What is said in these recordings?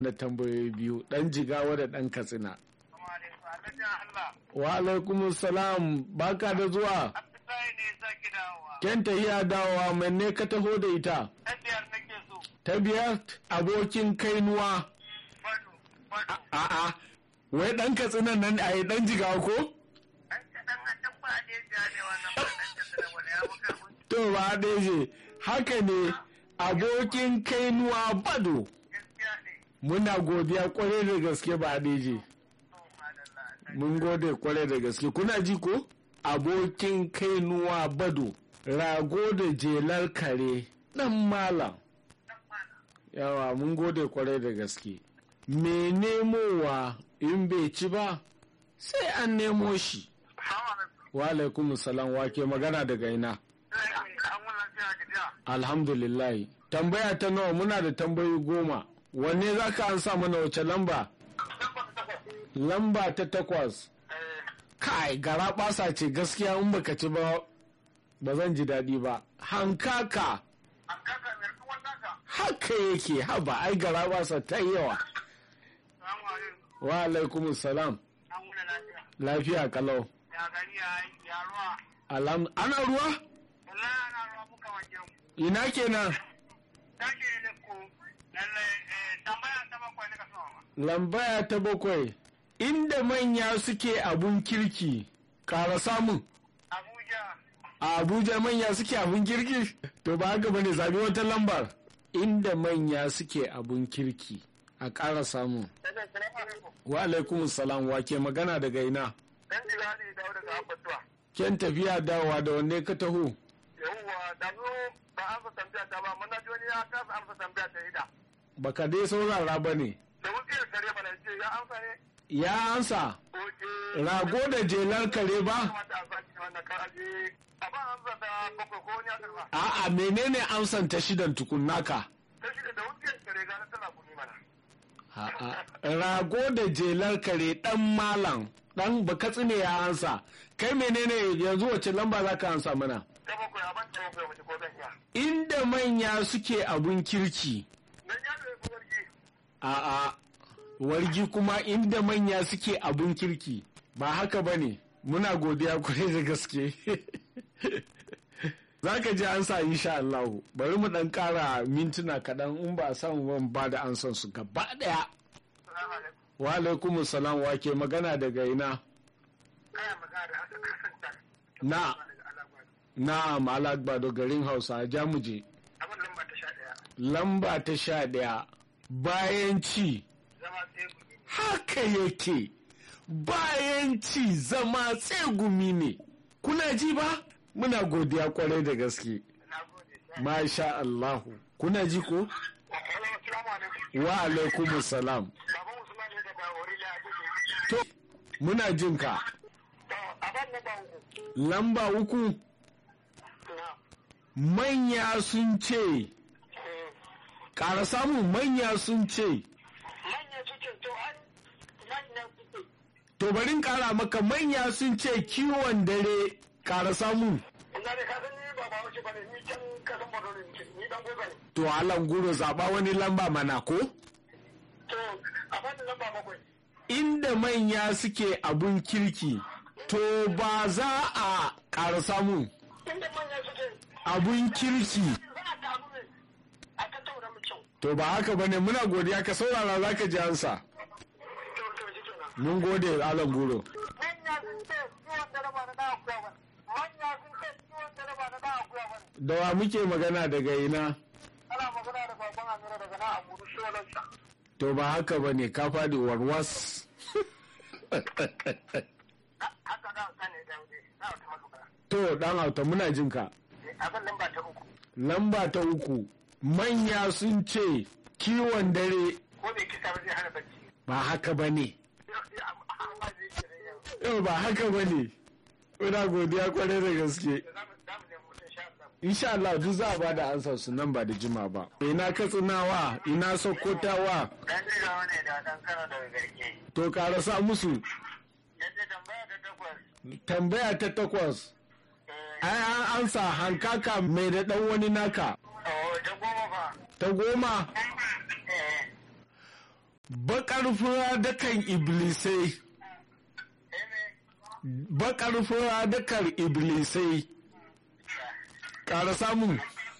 na tambayoyi biyu ɗan jigawa da ɗan katsina wa alaikum salam baka da zuwa kenta iya dawowa mai ne ka taho da ita ta biyar abokin kainuwa a'a wai ɗan katsinan nan a yi ɗan jigawa ko to ba deje haka ne abokin kainuwa bado muna godiya kwarai da gaske ba deje mun gode kwarai da gaske kuna ji ko abokin kainuwa bado rago da jelar kare dan malam yawa mun gode kwarai da gaske me nemowa in bai ci ba sai an nemo shi wa alaikum salam wake magana daga ina alhamdulillah tambaya ta nawa muna da tambayi goma wanne za ka an sa mana wace lamba lamba ta takwas kai gara basa ce gaskiya in baka ci ba ba zan ji daɗi ba hankaka haka yake haba ai gara basa ta yawa wa alaikum salam lafiya kalau Alam, ana ruwa? Ina kenan? Lambaya ta bakwai. Inda manya suke abun kirki, ƙara samun. Abuja. A Abuja manya suke abun kirki? To ba haka bane zabi wata lambar. Inda manya suke abun kirki, a ƙara samun. Wa alaikum salam wa ke magana daga ina? Dan jira ne dawo daga abbatuwa. Ken tafiya dawowa da wanne ka taho? Yawwa, da zo ba amsa tambaya ta ba, mana wani ya kasa amsa tambaya ta ida. Baka dai saurara ba ne. Da wuce da kare mana ce ya amsa ne? Ya ansa, Oke. rago da jelar kare ba? Kamata a sake wannan kar aje. A ba amsa ta bakwai ko wani ya karba. A'a menene amsan ta shidan tukunnaka? Ta shi da wuce da kare gane tana kuni mana. A'a, rago da jelar kare dan malam dan bakatsine ya ansa. Kai menene yanzu wace lamba za ka ansa mana? Ta bakwai a ban ta bakwai mace ko zan iya. Inda manya suke abun kirki. Dan ya da ya warki. A'a, wargi kuma inda manya suke abun kirki. Ba haka ba ne, muna godiya kwarai da gaske. Za ka ji ansa insha Allah. Bari mu ɗan ƙara mintuna kaɗan in ba a samu ban ba da ansan su gaba ɗaya. Salamu alaikum. Wa alaikum salam wa ke magana daga ina? Kaya magana da Hassan Hassan Tan. Na, Daga Alagwado. na Malagbado garin Hausa Jamuje. Abin lamba ta sha ɗaya. Lamba ta sha ɗaya. Bayan ci, Zama sai gumi. haka yake. Bayan ci zama tsegumi ne. Kuna ji ba? Muna godiya kwarai da gaske. Na gode. Masha Allahu. Kuna ji ko? Hello, assalamu alaikum. Wa alaikum salam. Baban Usman ne daga Orila Abuja. To, muna jin ka. To, abin na ba uku. Lamba uku, Na. manya sun ce, Eh, ƙara samun manya sun ce, Manya suke to an manya suke. to barin ƙara maka manya sun ce kiwon dare ƙara samu. Ina da kasan ni ba ba wace bane ni can kasan Borno ne nake ni dan gobe ne. To Alan guro zaɓa wani lamba mana ko? To, abin da lamba bakwai. Inda manya suke abun kirki, to ba za a ƙara samu Inda manya suke abun kirki. za a taru ne a tattauna mu kyau. To ba haka bane muna godiya ka saurara za ka ji ansa. To, to, shi kenan. Mun gode Alan guro. Manya sun ce ciwon dare ba na da akuya ba. Manya sun ce ciwon dare ba na da akuya ba. Da wa muke magana daga ina? Ana magana da baban Amira daga na Abuja Sholansa. To ba haka bane ka faɗi warwas. Haka da ka ne da wuce. Na wata matuƙa. To ɗan auta muna jin ka. Abin lamba ta uku. Lamba ta uku, manya sun ce kiwon dare Ko bai kisa ba zai hana bacci. ba haka ba ne. Amma zai kira yau. Yau ba haka ba ne. Muna godiya kwarai da gaske. Za mu za mu nemi mutum sha Allah. Insha Allah duk za a ba da ansa su nan ba da jima ba. Ina katsinawa, ina sokotawa, Dan jigawa ne da dan kano daga garke. to karasa musu. Yadda tambaya ta takwas. Tambaya ta takwas, Eh, ai an ansa hankaka mai da ɗan wani naka. oh, ta goma fa. Ta goma, Eh, bakar fura dakan iblisai bakar fura dakan iblisai ƙara samun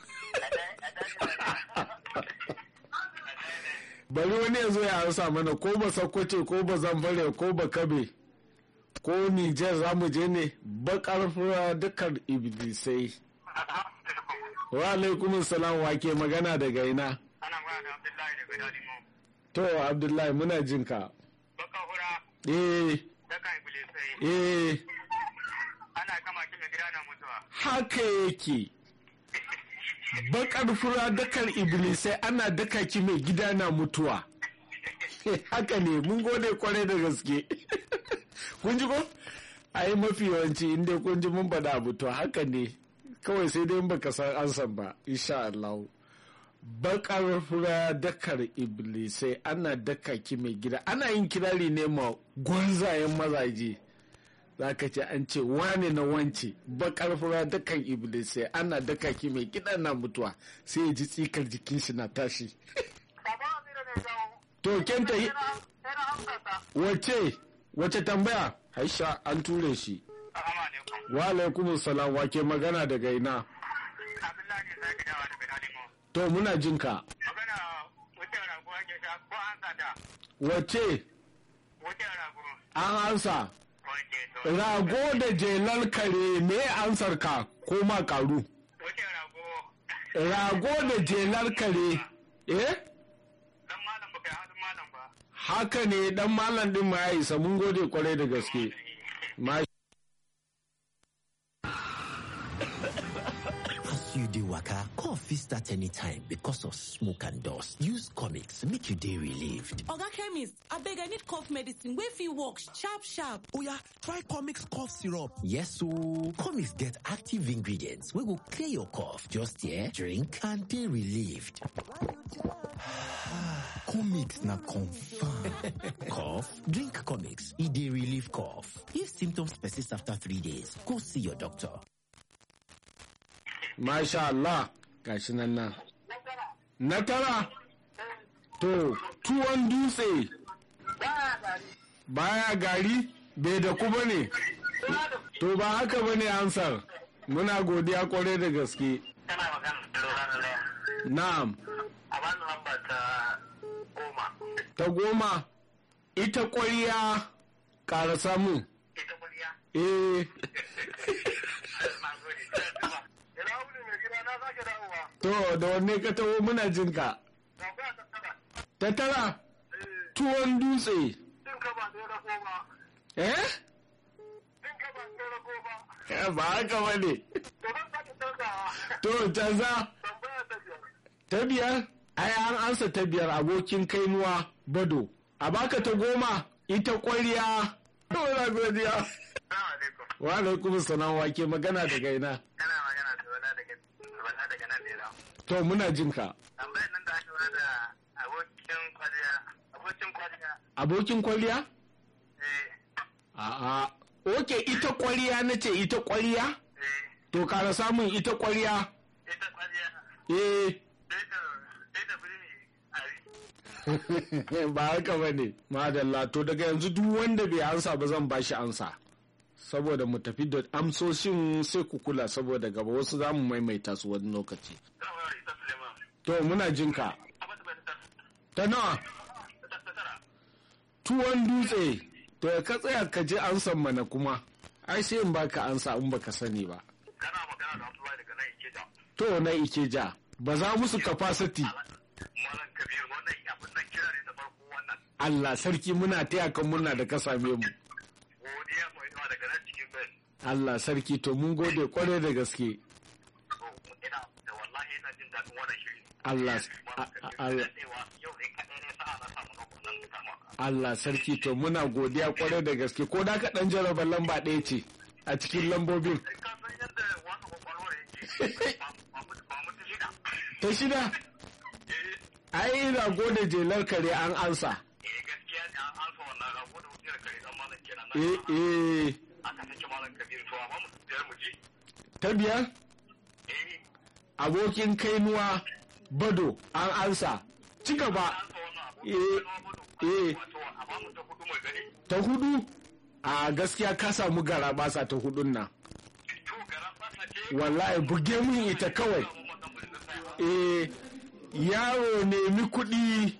bari wani ya zo ya harsa mana ko ba sakwace ko ba zamfare ko ba kabe ko nijar za mu je ne bakar fura dukkan iblisai wa alaikum salam wa ke magana daga ina Ana magana da Abdullahi daga Dalimo. to abdullahi muna jin ka Baka hura eh daga Iblisai. eh Ana kama shi mai gida na mutuwa. haka yake bakar fura dakar iblisai ana daka ki mai gida na mutuwa haka ne mun gode kwarai da gaske kun ji ko ai mafi yawanci inda kun ji mun bada abu to haka ne kawai sai dai in baka san ansan ba insha Allah bakar fura dakar iblisai ana daka ki mai gida ana yin kirari ne ma gwanzayen mazaje za ka ce an ce wane na wance bakar fura dakan iblisai ana daka ki mai gida na mutuwa sai ya ji tsikar jikin shi na tashi Baba Amira ne jawo. to kenta Sai na amsata. wace wace tambaya aisha an ture shi Assalamu alaikum. wa alaikum salam wake magana daga ina Abdullahi ne zai gidawa daga Dalimo. to muna jin ka Magana wucin rago ake sha ko an sata. wace Wucin rago. an ansa Wanke to. rago da jelar kare me ansar ka ko ma karu Wucin rago. rago da jelar kare eh Dan malam baka yi halin malam ba. haka ne dan malam din ma ya isa mun gode kwarai da gaske ma As you dey waka, cough fit start anytime because of smoke and dust. Use comics make you dey relieved. Oga chemist, abeg I need cough medicine wey fit work sharp sharp. Oya, try Comix cough syrup. Yes ooo, comics get active ingredients wey go clear your cough. Just here, drink and dey relieved. Comix na confirm. Cough? Drink comics. E dey relieve cough. If symptoms persist after three days, go see your doctor. Masha Allah gashi nan nan. Na tara, to, tuwon dutse baya gari bai da ku bane. To ba haka bane ansar. Muna godiya kwarai da gaske. Kana magana da lura da laya. Na'am, A bani lamba ta goma. ta goma, ita ƙwariya ƙara samu. Ita kuriya. Eh, Na gode. Ina wuni mai gida na sake dawowa. to, da wanne ka taho muna jinka. Ga ku a tattara. Ta tara, tuwon dutse. Din ka ba ɗaya rago ba. Eh? Din ka ba ɗaya rago ba. Eh, Ba haka bane. To ban sake canzawa. To, canza. Tambaya ta biyar. Ta biyar, ai an ansa ta biyar abokin kainuwa bado. A baka ta goma, ita ƙwariya. Wala godiya. Assalamu alaikum. Wa alaikum salam wa ke magana daga ina. Kana magana da wala daga wala daga nan ne da. To muna jin ka. Tambayar nan da aka da abokin kwaliya. Abokin kwaliya. Abokin kwaliya? Eh, A'a. Oke ita ƙwariya na ce ita ƙwariya? eh, To kara samun ita ƙwariya. ita kwaliya. Eh. Sai ta, sai ta birni ari. ba haka ba ne madalla to daga yanzu duk wanda bai ansa ba zan bashi ansa saboda mu tafi da amsoshin sai ku kula saboda gaba wasu za mu maimaita su wani lokaci Zan wayar ita Suleiman. to muna jinka Abin da bai ta ta nawa ta ta tara. tuwon dutse to ya ka tsaya ka je ansan mana kuma ai sai in baka ansa in baka sani ba Kana magana da Abdullahi daga nan Ikeja. to na ikeja ba za musu capacity Malam Kabir wannan abin nan kira ne ta farko wannan. Allah sarki muna taya kan muna da ka same mu Godiya mai yawa daga nan cikin bai. Allah sarki to mun gode kwarai da gaske To, ina da wallahi ina jin daɗin wannan shiri. Allah Malam Kabir, Allah daɗewa yau ne kaɗai ne sa'a na samu na wannan kama. Allah sarki to muna godiya kwarai da gaske ko da ka dan jaraba lamba ɗaya ce a cikin lambobin Ka san yadda wannan kwakwalwar yake. Ba mu ta shida. ta shida Eh, ai rago da jelar kare an ansa eh gaskiya ne an ansa wannan rago da wuce da kare dan malam kenan. eh eh Aka sake malam Kabir to amma mu biyar mu je. ta biyar Eh, abokin kainuwa bado an ansa ci gaba an sa wannan eh eh ta hudu a gaskiya ka samu gara basa ta hudun nan wallahi buge mun ita kawai eh yaro nemi kuɗi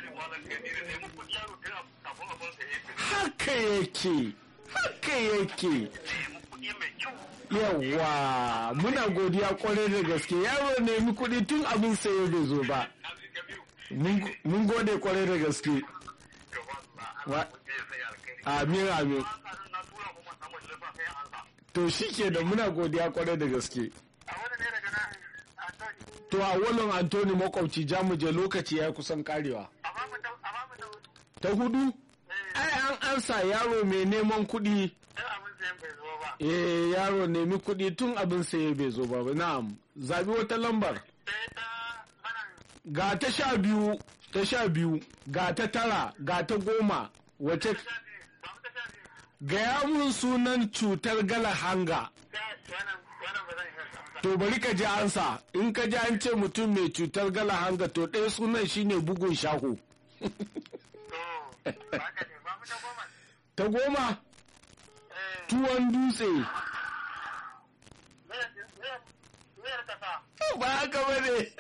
haka yake haka yake yawa muna godiya kwarai da gaske yaro nemi kuɗi tun abin sayo bai zo ba mun gode kwarai da gaske amin amin to shi ke da muna godiya kwarai da gaske to a walon antoni makwabci jamuje lokaci ya kusan karewa ta hudu ai an ansa yaro mai neman kuɗi eh yaro nemi kuɗi tun abin saye bai zo ba na'am zabi wata lambar ga ta sha biyu ta sha biyu ga ta tara ga ta goma wace gaya mun sunan cutar gala hanga to bari ka ji ansa in ka ji an ce mutum mai cutar gala hanga to ɗaya sunan shine bugun shaho ta goma tuwon dutse ba haka ba ne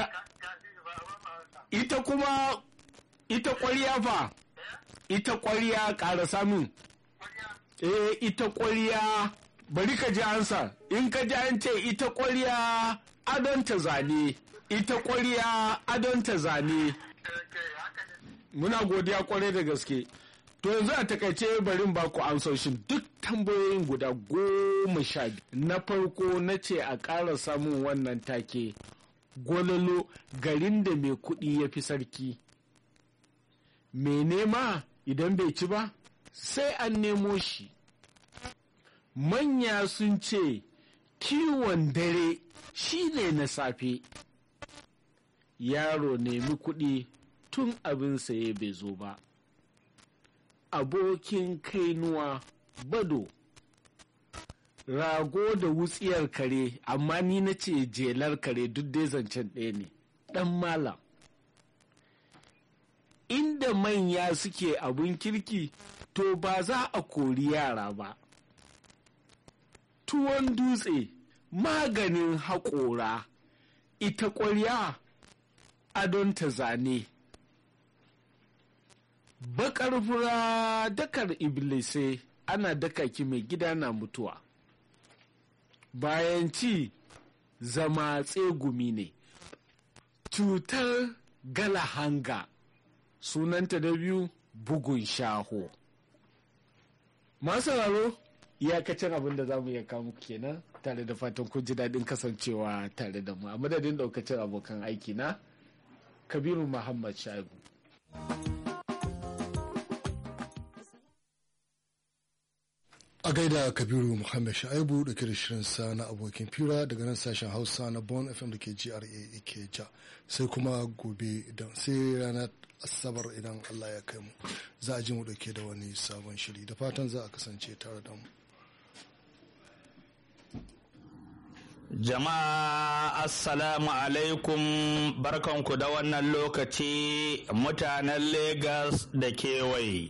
ita kuma ita kwariya fa ita kwariya ƙara samun eh ita kwariya bari ka ji ansa in ka ji an ce ita kwariya adonta zane ita kwariya adonta zane muna godiya kwarai da gaske to yanzu a takaice barin ba ku amsoshin duk tambayoyin guda goma sha biyu na farko na ce a ƙara samun wannan take gololo garin da mai kuɗi ya fi sarki mai nema idan bai ci ba sai an nemo shi manya sun ce kiwon dare shi ne na safe yaro nemi kuɗi tun abin saye bai zo ba abokin kainuwa bado rago da wutsiyar kare amma ni na ce jelar kare duk dai zancen ɗaya ne ɗan malam inda manya suke abun kirki to ba za a kori yara ba tuwon dutse maganin haƙora ita ƙwarya adon ta zane bakar fura dakar iblisai ana daka ki mai gida na mutuwa bayan ci zama tsegumi ne cutar galahanga sunanta da biyu bugun shaho masu raro iyakacin abin da za mu iya kawo kenan tare da fatan kun ji daɗin kasancewa tare da mu a madadin ɗaukacin abokan aiki na kabiru muhammad shaibu a gaida kabiru muhammad sha'ibu da da shirin sa na abokin fira daga nan sashen hausa na bon fm da ke gra ikeja sai kuma gobe idan sai ranar asabar idan allah ya kai mu za a ji mu dauke da wani sabon shiri da fatan za a kasance tare da mu Jama'a Assalamu alaikum barkanku da wannan lokaci mutanen Legas da kewaye.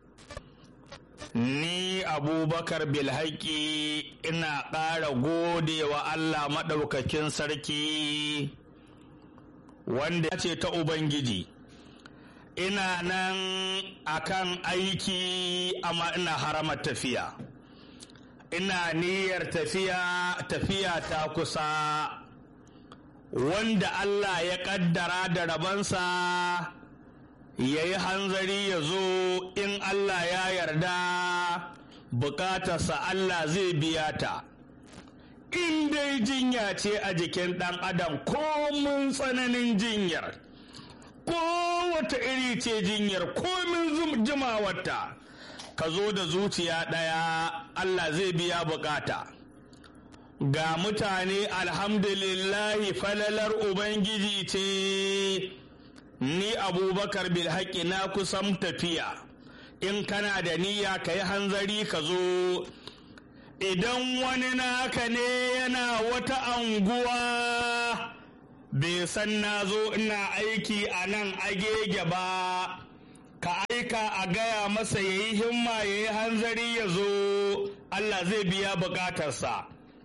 Ni Abubakar Bilhaki ina ƙara gode wa Allah maɗaukakin sarki wanda ya ce ta Ubangiji. Ina nan akan aiki amma ina harama tafiya. ina niyyar tafiya tafiya ta kusa wanda Allah ya kaddara da rabansa ya yi hanzari ya zo in Allah ya yarda bukatarsa Allah zai biya ta in dai jinya ce a jikin ɗan adam ko mun tsananin jinyar ko wata iri ce jinyar ko mun jimawarta ka zo da zuciya ɗaya Allah zai biya bukata ga mutane alhamdulillahi falalar ubangiji ce ni abubakar bilhaƙi na kusan tafiya in kana da niyya ka yi hanzari ka zo idan wani naka ne yana wata anguwa bai san na zo ina aiki a nan agege ba ka aika a gaya masa ya yi himma ya yi hanzari ya zo Allah zai biya bukatarsa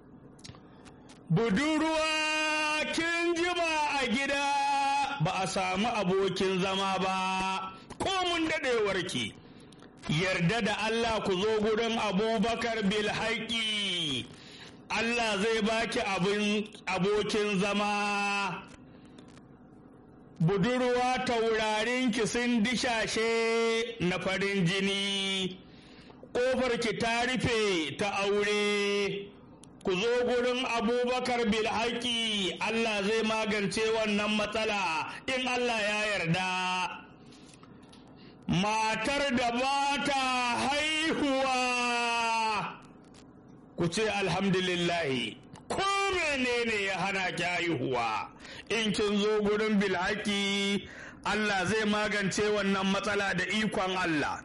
budurwa kin jima a gida ba a samu abokin zama ba ko mun daɗewarki yarda da Allah ku zo gurin abubakar bil haƙi Allah zai baki abokin zama budurwa taurarinki sun dishashe na farin jini ƙofarki ta rufe ta aure ku zo gurin abubakar bilhaki Allah zai magance wannan matsala in Allah ya yarda matar da ba ta haihuwa ku ce alhamdulillahi ko menene ya hana ki haihuwa in kin zo gurin bilhaki Allah zai magance wannan matsala da ikon Allah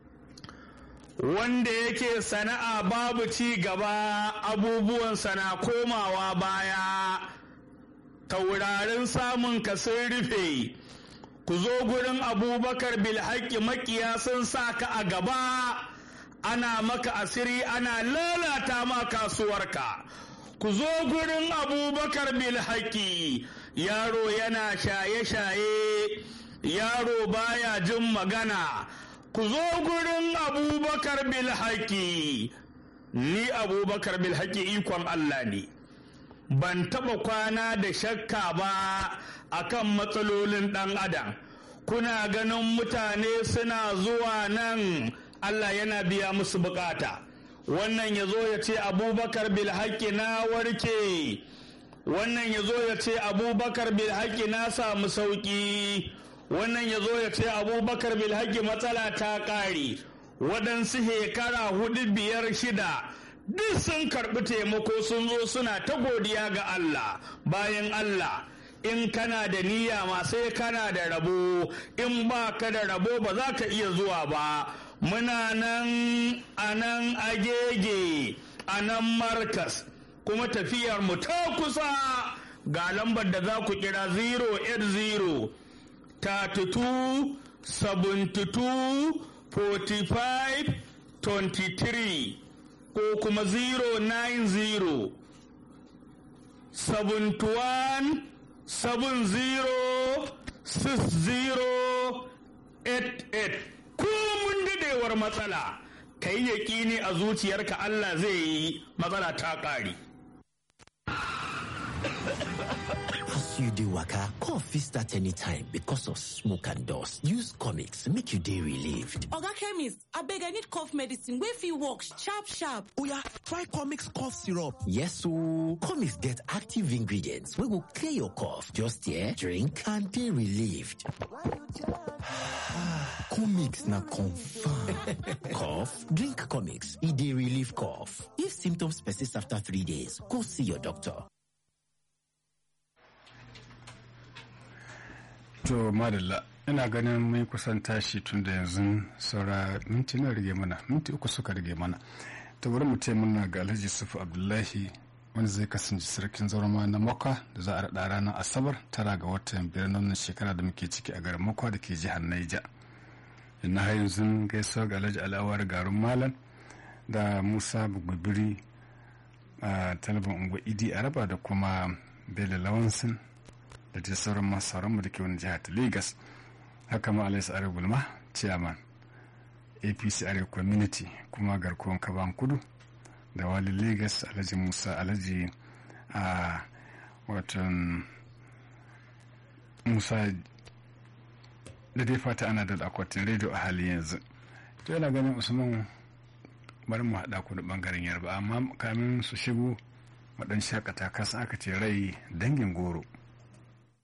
wanda yake sana'a babu ci gaba abubuwan sana komawa baya taurarin samun ka sun rufe ku zo gurin abubakar bilhaki makiya sun sa ka a gaba ana maka asiri ana lalata ma kasuwarka ku zo gurin abubakar bilhaki yaro yana shaye-shaye yaro baya jin magana ku zo gurin abubakar bilhaki ni abubakar bilhaki ikon allah ne ban taba kwana da shakka ba akan matsalolin dan adam kuna ganin mutane suna zuwa nan allah yana biya musu bukata wannan ya zo ya ce abubakar bilhaki na warke wannan ya zo ya ce abubakar bilhaki na samu sauki wannan ya zo ya ce abubakar bilhaki matsala ta ƙare waɗansu shekara hudu biyar shida duk sun karɓi taimako sun zo suna ta godiya ga Allah bayan Allah in kana da niyya ma sai kana da rabo in ba ka da rabo ba za ka iya zuwa ba muna nan a nan agege a nan markas kuma tafiyar mu ta kusa ga lambar da za ku kira 080 32 72 45 23 ko kuma 090 71 70 60 88 ko mun dadewar matsala ka yi yaƙini a zuciyarka Allah zai yi matsala ta ƙari. As you dey waka, cough fit start anytime because of smoke and dust. Use comics make you dey relieved. Oga chemist, abeg I need cough medicine wey fit work sharp sharp. Oya, try Comix cough syrup. Yes ooo, comics get active ingredients wey go clear your cough. Just here, drink and dey relieved. Comix na confirm. cough? Drink comics, e dey relieve cough. If symptoms persist after three days, go see your doctor. To madalla ina ganin mun kusan tashi tun da yanzu saura minti na rage mana minti uku suka rage mana ta bari mu ce muna ga Alhaji Sufu Abdullahi wanda zai kasance sarkin zaurama na Makwa da za a raɗa ranar Asabar tara ga watan biyar na wannan shekara da muke ciki a garin Makwa da ke jihar Naija. Ina har yanzu gaisuwa ga Alhaji Al'awar garin Malam da Musa Bugubiri a talabin unguwa Idi Araba da kuma Bello Lawansin da dai sauran masu mu da ke wani jihar ta Legas. Haka ma Alhaji Arewa Bulma, Chairman, APC Arewa Community kuma garkuwan Kaban Kudu da wali Legas Alhaji Musa Alhaji a watan Musa da dai fata ana da akwatin rediyo a hali yanzu. To yana ganin Usman bari mu haɗa ku da ɓangaren yarba amma kamin su shigo waɗansu shakata kasa aka ce rai dangin goro.